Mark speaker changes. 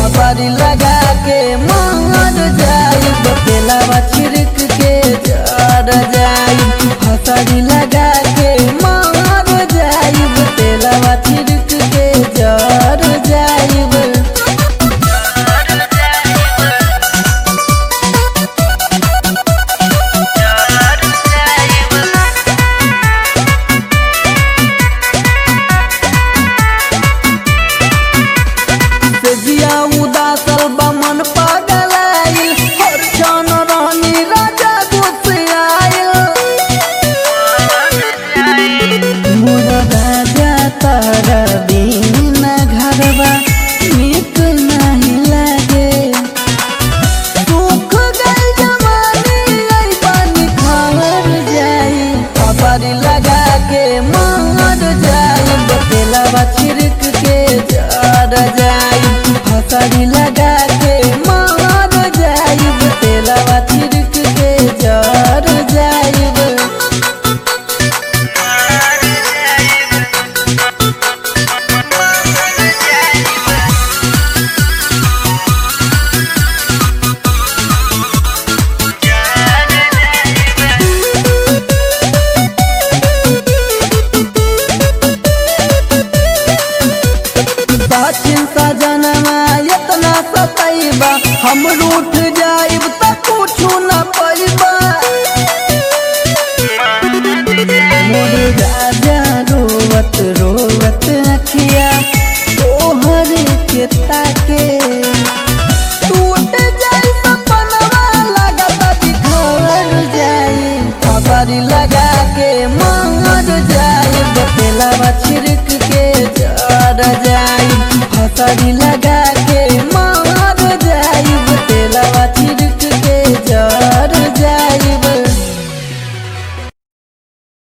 Speaker 1: खबर लगा के मार जाई तेलावा छिड़क के जर जाई हसरी लगा के मार जाई तेलावा छिड़क के जर जाई से जिया उदासल बमन पागलाइल हर क्षण रानी राजा गुस्साइल मोर राजा तारा बिन घरवा नीक नहीं लागे सुख गई जवानी आई पानी खावर जाई खबर लगा के मार जाई बतेलावा छिड़क के जर जाई हसरी लगा के मार जाई बतेलावा छिड़क के जर जाई सचिन सजनमा इतना सतैबा हम रूठ